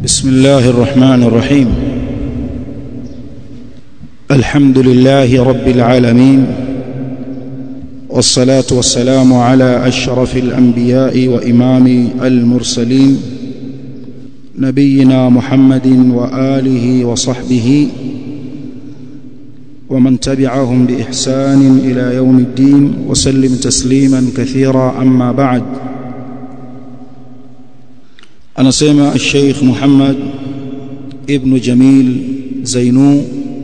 بسم الله الرحمن الرحيم الحمد لله رب العالمين والصلاة والسلام على أشرف الأنبياء وإمام المرسلين نبينا محمد وآله وصحبه ومن تبعهم بإحسان إلى يوم الدين وسلم تسليما كثيرا أما بعد anasema الشيخ محمد ابن جميل زينو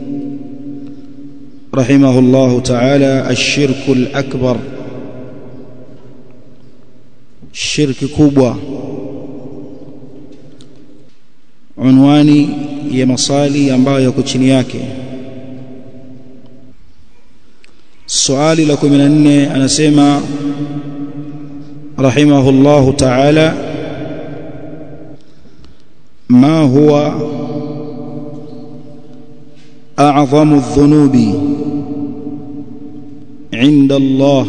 رحمه الله تعالى الشرك الأكبر shirki kubwa unwani ya masali ambayo yako chini yake swali la 14 anasema rahimahullahu ta'ala ما هو أعظم الذنوب عند الله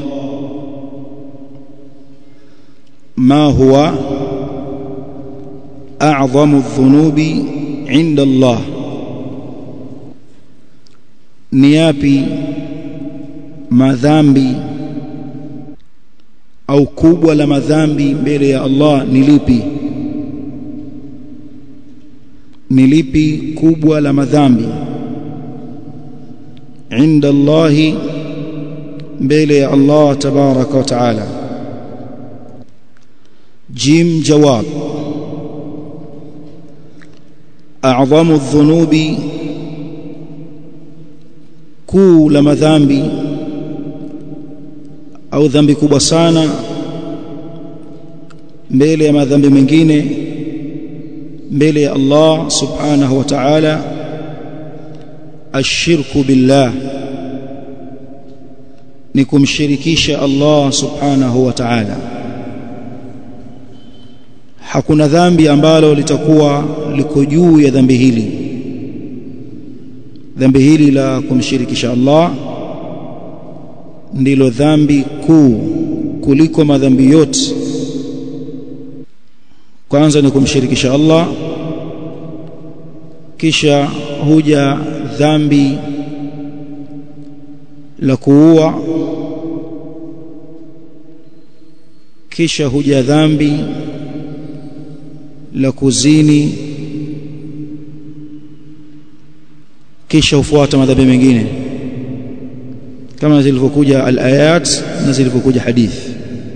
ما هو أعظم الذنوب عند الله نيابي madhambi au kubwa la madhambi mbele ya Allah ni lipi ni lipi kubwa la madhambi inda Allah mbele ya Allah tabaraka wa taala jim jawab a'zamu dhunubi kuu la madhambi au dhambi kubwa sana mbele ya madhambi mengine mbele ya Allah subhanahu wa ta'ala ashirku billah ni kumshirikisha Allah subhanahu wa ta'ala hakuna dhambi ambalo litakuwa liko juu ya dhambi hili dhambi hili la kumshirikisha Allah ndilo dhambi kuu kuliko madhambi yote kwanza ni kumshirikisha Allah kisha huja dhambi la kuua kisha huja dhambi la kuzini kisha hufuata madhambi mengine kama zilivyokuja al-ayat na zilivyokuja hadithi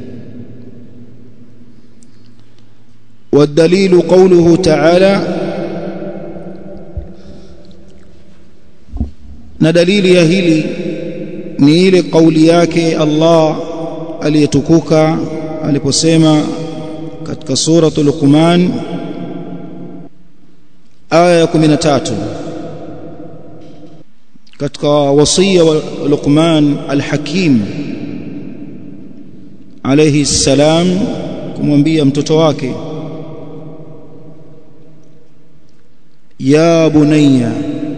والدليل قوله تعالى na dalili ya hili ni ile kauli yake Allah aliyetukuka aliposema katika suratul Luqman aya ya 13 katika wasia wa Luqman al-Hakim alayhi salam kumwambia mtoto wake ya bunayya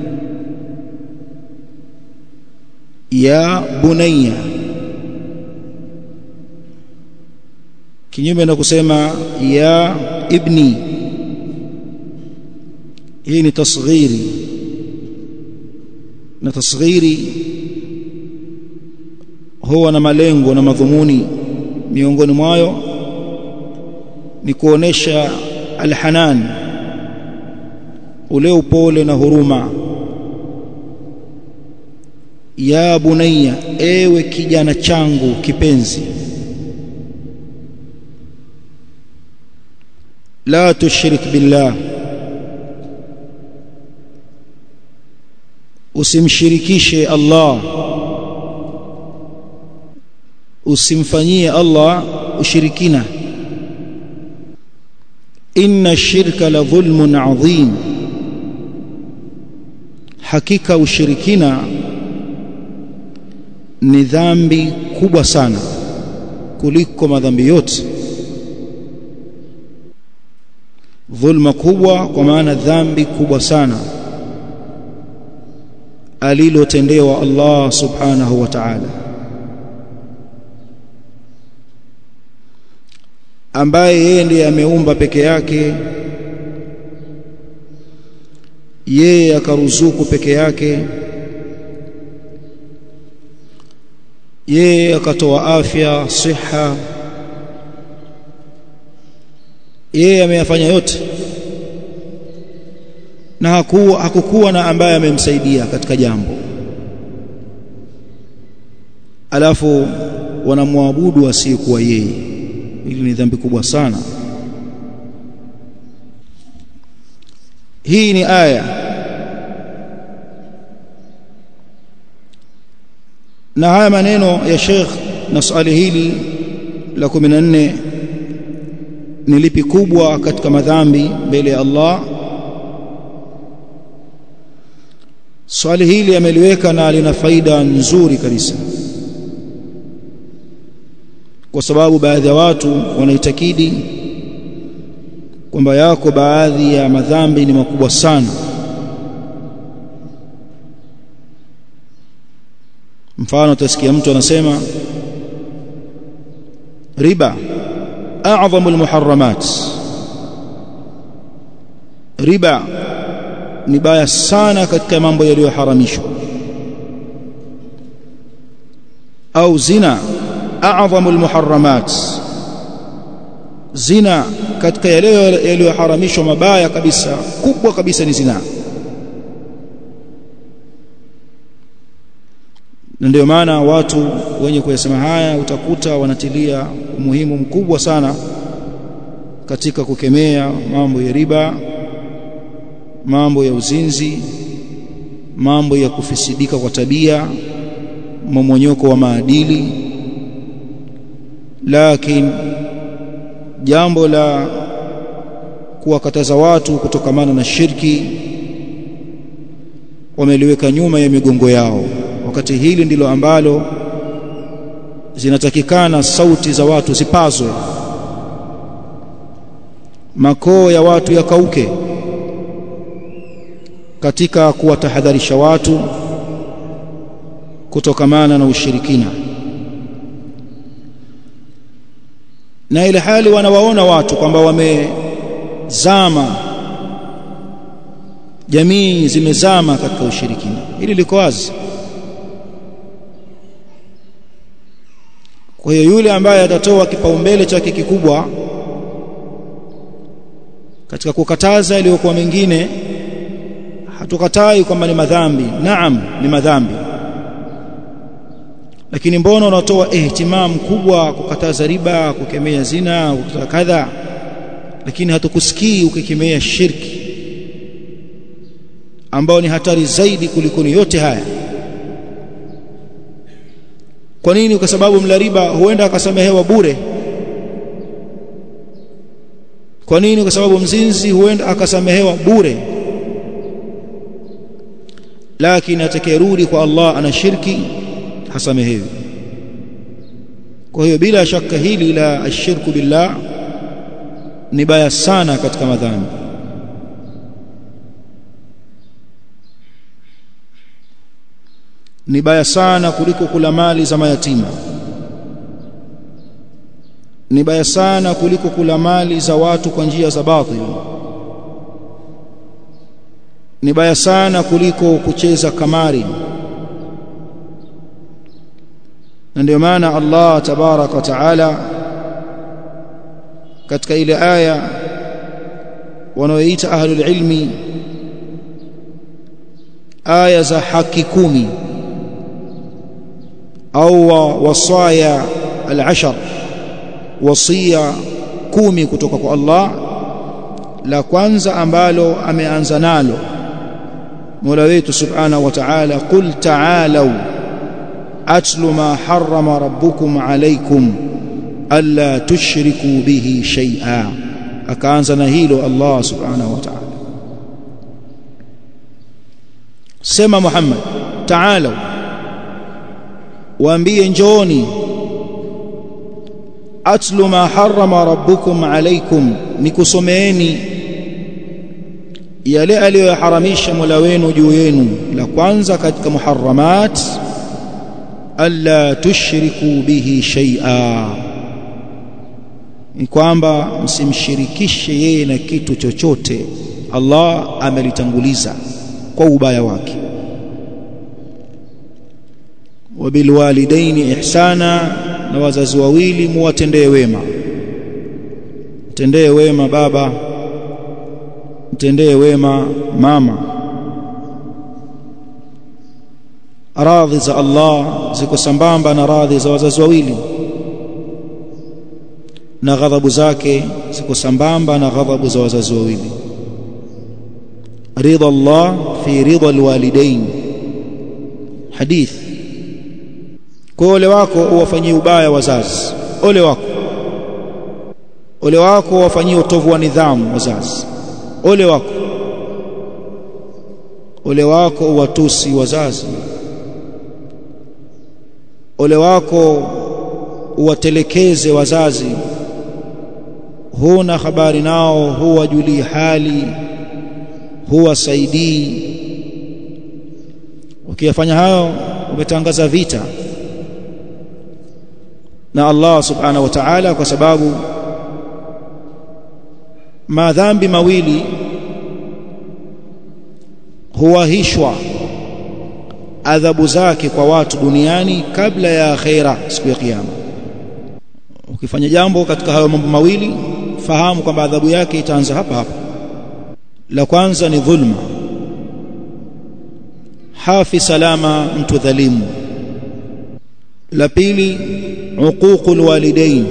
ya bunayya kinyume na kusema ya ibni hii ni tasghiri na tasghiri huwa na malengo na madhumuni miongoni mwayo ni kuonesha alhanan ule upole na huruma ya bunayya ewe kijana changu kipenzi la tushrik billah usimshirikishe Allah usimfanyie Allah ushirikina inna shirka la dhulmun adhim hakika ushirikina ni dhambi kubwa sana kuliko madhambi yote dhulma kubwa kwa maana dhambi kubwa sana alilotendewa Allah subhanahu wa ta'ala ambaye yeye ndiye ameumba peke yake yeye akaruzuku peke yake yeye akatoa afya siha yeye ameyafanya yote na hakuwa hakukuwa na ambaye amemsaidia katika jambo alafu wanamwabudu asiyekuwa yeye hili ni dhambi kubwa sana hii ni aya na haya maneno ya Sheikh na swali hili la 14 ni lipi kubwa katika madhambi mbele ya Allah swali hili ameliweka na lina faida nzuri kabisa kwa sababu baadhi ya watu wanaitakidi kwamba yako baadhi ya madhambi ni makubwa sana mfano utasikia mtu anasema riba a'dhamul muharramat riba ni baya sana katika mambo yaliyoharamishwa au zina a'dhamul muharramat zina katika yale yaliyoharamishwa mabaya kabisa kubwa kabisa ni zina na ndio maana watu wenye kuyasema haya utakuta wanatilia umuhimu mkubwa sana katika kukemea mambo ya riba mambo ya uzinzi mambo ya kufisidika kwa tabia momonyoko wa maadili lakini jambo la kuwakataza watu kutokamana na shirki wameliweka nyuma ya migongo yao wakati hili ndilo ambalo zinatakikana sauti za watu zipazwe makoo ya watu yakauke katika kuwatahadharisha watu kutokamana na ushirikina na ile hali wanawaona watu kwamba wamezama jamii zimezama katika ushirikina hili liko wazi kwa hiyo yule ambaye atatoa kipaumbele chake kikubwa katika kukataza yaliyokuwa mengine hatukatai kwamba ni madhambi naam ni madhambi lakini mbona unatoa ihtimam kubwa kukataza riba kukemea zina kukataza kadha lakini hatukusikii ukikemea shirki ambao ni hatari zaidi kuliko ni yote haya kwa nini kwa sababu mla riba huenda akasamehewa bure kwa nini kwa sababu mzinzi huenda akasamehewa bure lakini atakayerudi kwa Allah ana shirki hasamehewi kwa hiyo bila shaka hili la ashirku billah ni baya sana katika madhambi ni baya sana kuliko kula mali za mayatima ni baya sana kuliko kula mali za watu kwa njia za batili ni baya sana kuliko kucheza kamari na ndio maana Allah tabarak wa taala katika ile aya wanaoita ahlul ilmi aya za haki kumi au wasaya al-ashar wasia kumi kutoka kwa Allah la kwanza ambalo ameanza nalo Mola wetu subhanahu wa ta'ala qul ta'alu atlu ma harrama rabbukum alaykum alla tushriku bihi shay'a akaanza na hilo Allah subhanahu wa ta'ala sema Muhammad ta'alu waambie njooni atlu ma harrama rabbukum alaykum nikusomeeni yale aliyoharamisha Mola wenu juu yenu la kwanza katika muharramat alla tushriku bihi shay'a ni kwamba msimshirikishe yeye na kitu chochote Allah amelitanguliza kwa ubaya wake wabilwalidaini ihsana na wazazi wawili muwatendee wema mtendee wema baba mtendee wema mama radhi za Allah ziko sambamba na radhi za wazazi wawili na ghadhabu zake ziko sambamba na ghadhabu za wazazi wawili ridha Allah fi ridha alwalidain hadith kwa ole wako uwafanyie ubaya wazazi ole wako ole wako uwafanyie utovu wa nidhamu wazazi ole wako ole wako uwatusi wazazi ole wako uwatelekeze wazazi huna habari nao huwajulii hali huwasaidii ukiyafanya hayo umetangaza vita na Allah subhanahu wa ta'ala kwa sababu madhambi mawili huwahishwa adhabu zake kwa watu duniani kabla ya akhera siku ya kiyama ukifanya jambo katika hayo mambo mawili fahamu kwamba adhabu yake itaanza hapa hapa la kwanza ni dhulma hafi salama mtu dhalimu la pili uququl walidain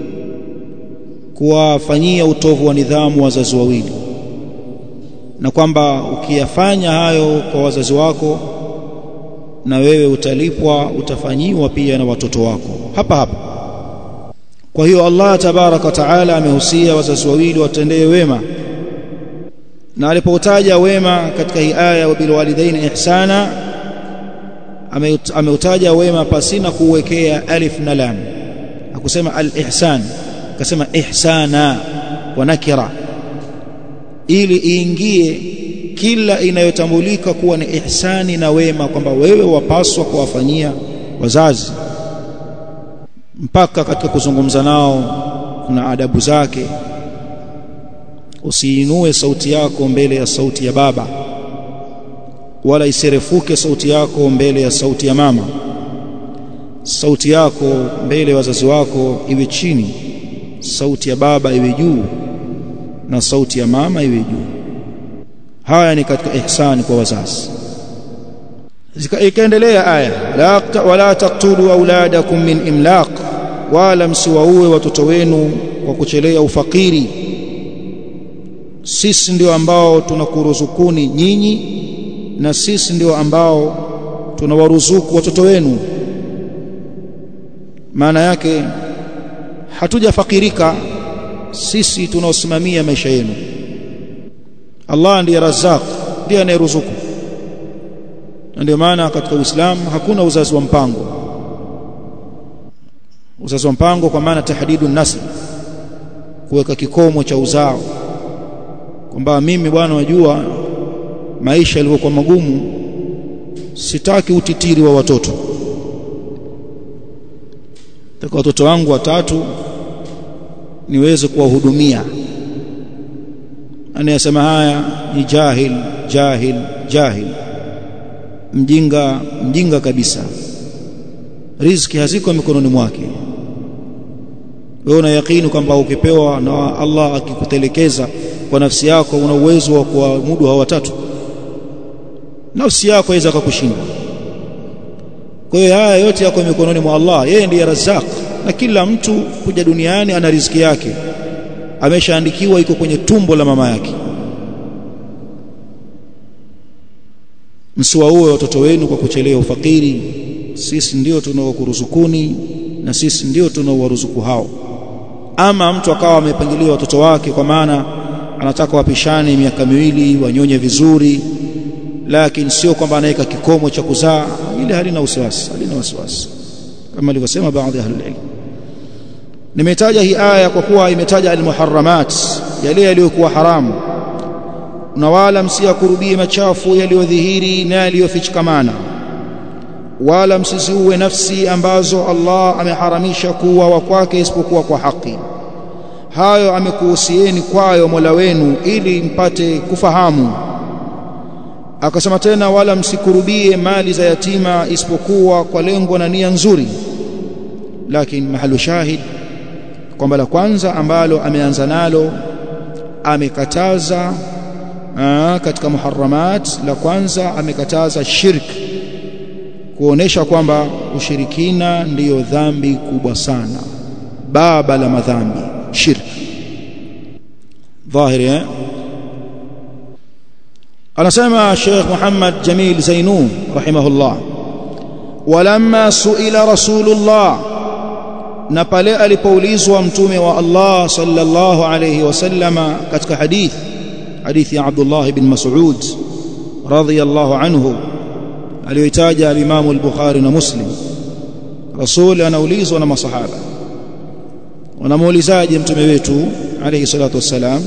kuwafanyia utovu wa nidhamu wazazi wawili na kwamba ukiyafanya hayo kwa wazazi wako na wewe utalipwa utafanyiwa pia na watoto wako hapa hapa kwa hiyo Allah tabaraka wa taala amehusia wazazi wawili watendee wema na alipoutaja wema katika hii aya wabil walidaini ihsana ameutaja wema pasina kuwekea alif na lam akusema al-ihsan akasema ihsana wa nakira ili iingie kila inayotambulika kuwa ni ihsani na wema kwamba wewe wapaswa kuwafanyia wazazi mpaka katika kuzungumza nao kuna adabu zake usiinue sauti yako mbele ya sauti ya baba wala isirefuke sauti yako mbele ya sauti ya mama sauti yako mbele ya wazazi wako iwe chini sauti ya baba iwe juu na sauti ya mama iwe juu haya ni katika ihsani kwa wazazi ikaendelea aya la wala taqtulu auladakum min imlaq wala msiwaue watoto wenu kwa kuchelea ufakiri sisi ndio ambao tunakuruzukuni nyinyi na sisi ndio ambao tunawaruzuku watoto wenu maana yake hatujafakirika sisi tunaosimamia maisha yenu Allah ndiye Razzaq ndiye anayeruzuku na ndio maana katika Uislamu hakuna uzazi wa mpango uzazi wa mpango kwa maana tahdidu nasl kuweka kikomo cha uzao kwamba mimi bwana wajua maisha yalivyokuwa magumu sitaki utitiri wa watoto taka watoto wangu watatu niweze kuwahudumia anayesema haya ni jahil jahil jahil mjinga mjinga kabisa riziki haziko mikononi mwake wewe una yakini kwamba ukipewa na Allah akikutelekeza kwa nafsi yako una uwezo wa kuamudu hao watatu nafsi yako iweza kukushinda kwa hiyo haya yote yako mikononi mwa Allah yeye ndiye Razzaq na kila mtu kuja duniani ana riziki yake ameshaandikiwa iko kwenye tumbo la mama yake msiwaue watoto wenu kwa kuchelea ufakiri sisi ndio tunaokuruzukuni na sisi ndio tunaowaruzuku hao ama mtu akawa amepangilia watoto wake kwa maana anataka wapishane miaka miwili wanyonye vizuri lakini sio kwamba anaweka kikomo cha kuzaa ile halina wasiwasi halina wasiwasi kama alivyosema baadhi ya ahlul ilm nimetaja hii aya kwa kuwa imetaja almuharramat yale yaliyokuwa haramu na wala msiyakurubie machafu yaliyodhihiri na yaliyofichikamana wala msiziue nafsi ambazo Allah ameharamisha kuwa kwake isipokuwa kwa haki hayo amekuhusieni kwayo Mola wenu ili mpate kufahamu akasema tena wala msikurubie mali za yatima isipokuwa kwa lengo na nia nzuri lakini mahalu shahid kwamba la kwanza ambalo ameanza nalo amekataza aa, katika muharramat la kwanza amekataza shirk kuonesha kwamba ushirikina ndiyo dhambi kubwa sana baba la madhambi shirk dhahiri eh anasema Sheikh Muhammad Jamil Zainu rahimahullah walamma suila rasulullah na pale alipoulizwa mtume wa Allah sallallahu alayhi wasallama katika hadith hadithi ya Abdullah ibn Mas'ud radhiyallahu anhu aliyoitaja al-Imam al-Bukhari na Muslim Rasul anaulizwa na masahaba wanamuulizaje mtume wetu alayhi salatu wassalam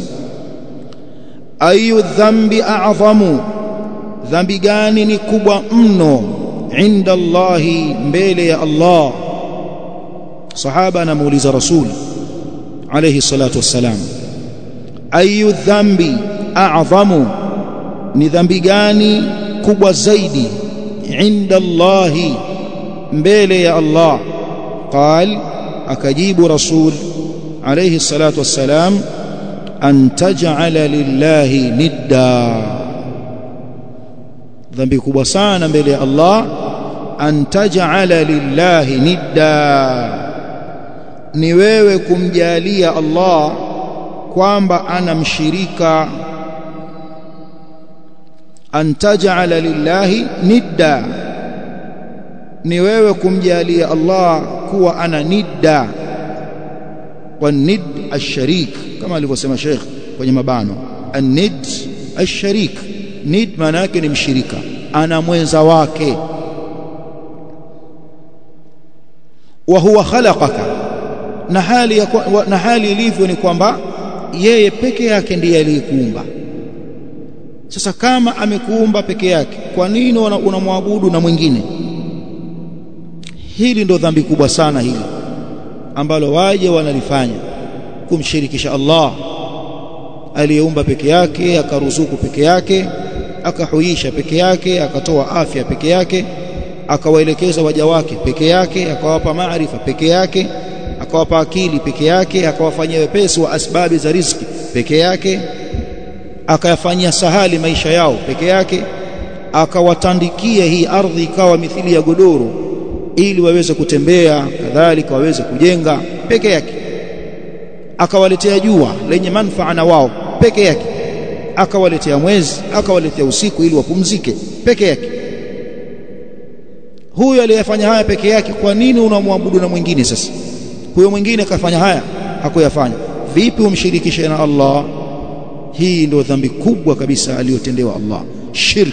ayu dhambi a'zamu dhambi gani ni kubwa mno inda Allahi mbele ya Allah sahaba anamuuliza rasul alayhi salatu wassalam ayu dhambi a'zamu ni dhambi gani kubwa zaidi inda Allahi mbele ya Allah قال akajibu rasul alayhi salatu wassalam an taj'ala lillahi nidda dhambi kubwa sana mbele ya Allah an taj'ala lillahi nidda ni wewe kumjalia Allah kwamba anamshirika an taj'ala lillahi nidda ni wewe kumjalia Allah kuwa ana nidda والند الشريك كما alivyosema Sheikh kwenye mabano an-nid ash-sharik nid maana yake ni mshirika ana mwenza wake wa huwa khalaqaka na hali ya na hali ilivyo ni kwamba yeye peke yake ndiye aliyekuumba sasa kama amekuumba peke yake kwa nini unamwabudu na mwingine hili ndo dhambi kubwa sana hili ambalo waje wanalifanya kumshirikisha Allah aliyeumba peke yake akaruzuku peke yake akahuisha peke yake akatoa afya peke yake akawaelekeza waja wake peke yake akawapa maarifa peke yake akawapa akili peke yake akawafanyia wepesi wa asbabi za riziki peke yake akayafanyia sahali maisha yao peke yake akawatandikia hii ardhi ikawa mithili ya godoro ili waweze kutembea kadhalika waweze kujenga peke yake akawaletea jua lenye manufaa na wao peke yake akawaletea mwezi akawaletea usiku ili wapumzike peke yake huyo aliyefanya haya peke yake kwa nini unamwabudu na mwingine sasa huyo mwingine kafanya haya hakuyafanya vipi umshirikishe na Allah hii ndio dhambi kubwa kabisa aliyotendewa Allah shirk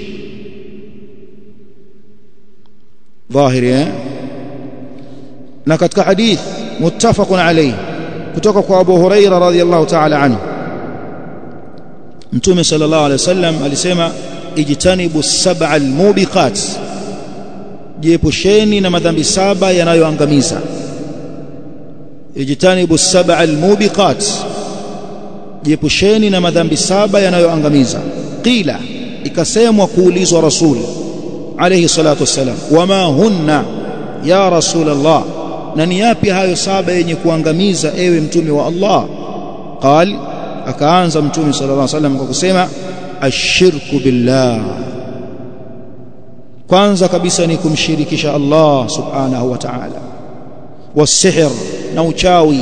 dhahiri eh na katika hadith muttafaqun alayhi kutoka kwa Abu Huraira radhiyallahu ta'ala anhu Mtume sallallahu alayhi wasallam alisema ijtanibu sab'a almubiqat jiepusheni na madhambi saba yanayoangamiza ijtanibu sab'a almubiqat jiepusheni na madhambi saba yanayoangamiza qila ikasemwa kuulizwa rasul alayhi salatu wassalam wama hunna ya rasul Allah na ni yapi hayo saba yenye kuangamiza ewe mtume wa Allah qal akaanza mtume sallallahu alayhi wasallam kwa kusema ashirku billah kwanza kabisa ni kumshirikisha Allah subhanahu wa ta'ala والسحر na uchawi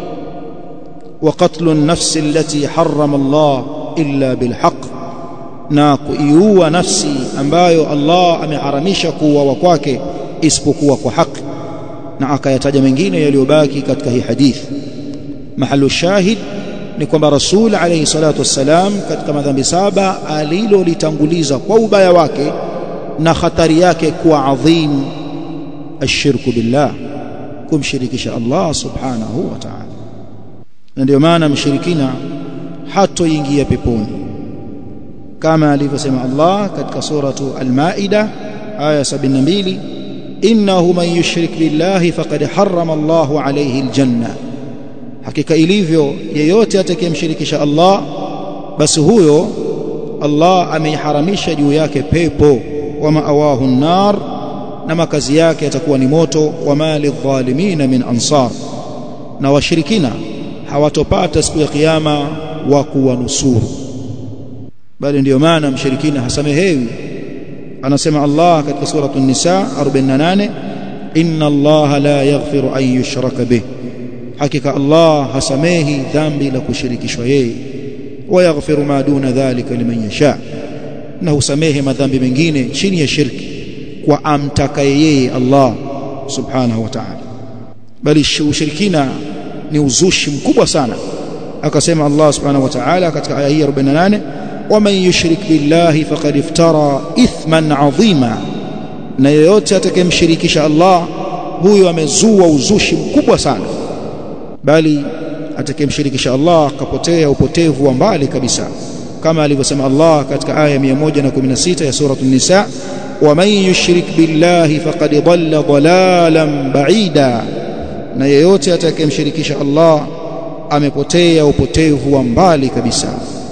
وقتل النفس التي حرم الله إلا بالحق na kuiua nafsi ambayo Allah ameharamisha kuuawa kwake isipokuwa kwa haki na akayataja mengine yaliyobaki katika hii hadithi mahalu shahid ni kwamba rasul alayhi salatu wassalam katika madhambi saba alilolitanguliza kwa ubaya wake na hatari yake kuwa adhim ashirku billah kumshirikisha Allah subhanahu wa ta'ala na ndio maana mshirikina hatoingia peponi kama alivyosema Allah katika suratu al-Maida aya 72 innahu man yushrik billahi faqad harrama Allahu alayhi aljanna hakika ilivyo yeyote atakayemshirikisha Allah basi huyo Allah ameiharamisha juu yake pepo wa maawahu nar na makazi yake yatakuwa ni moto wa mali dhalimina min ansar na washirikina hawatopata siku ya kiyama wa kuwanusuru bali ndiyo maana mshirikina hasamehewi anasema Allah katika sura an-nisa 48 inna Allah la yaghfiru an yushraka bih hakika Allah hasamehi dhambi la kushirikishwa yeye wa yaghfiru ma duna dhalika liman yasha na husamehe madhambi mengine chini ya shirki kwa amtakaye yeye Allah subhanahu wa ta'ala bali ushirikina ni uzushi mkubwa sana akasema Allah subhanahu wa ta'ala katika aya hii 48 waman yushrik billahi faqad iftara ithman adhima na yeyote atakayemshirikisha Allah huyo amezua uzushi mkubwa sana bali atakayemshirikisha Allah akapotea upotevu wa mbali kabisa kama alivyosema Allah katika aya 116 ya sura an-nisa waman yushrik billahi faqad dhalla dhalalan ba'ida na yeyote atakayemshirikisha Allah amepotea upotevu wa mbali kabisa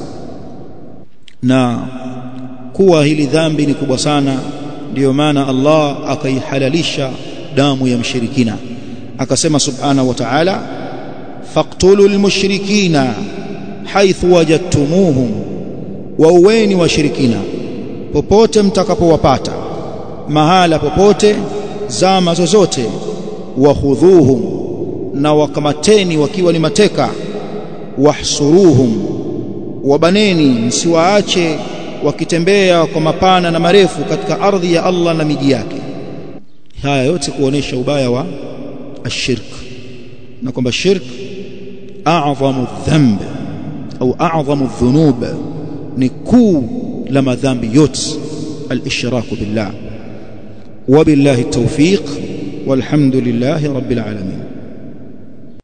na kuwa hili dhambi ni kubwa sana ndiyo maana Allah akaihalalisha damu ya mshirikina akasema subhanahu wa ta'ala faqtulul mushrikina haithu wajadtumuhum wauweni washirikina popote mtakapowapata mahala popote zama zozote wahudhuhum na wakamateni wakiwa ni mateka wahsuruhum wabaneni msiwaache wakitembea kwa mapana na marefu katika ardhi ya Allah na miji yake haya yote kuonesha ubaya wa ashirk na kwamba shirk a'zamu dhanb au a'zamu dhunub ni kuu la madhambi yote al-ishraku billah وبالله التوفيق والحمد لله رب العالمين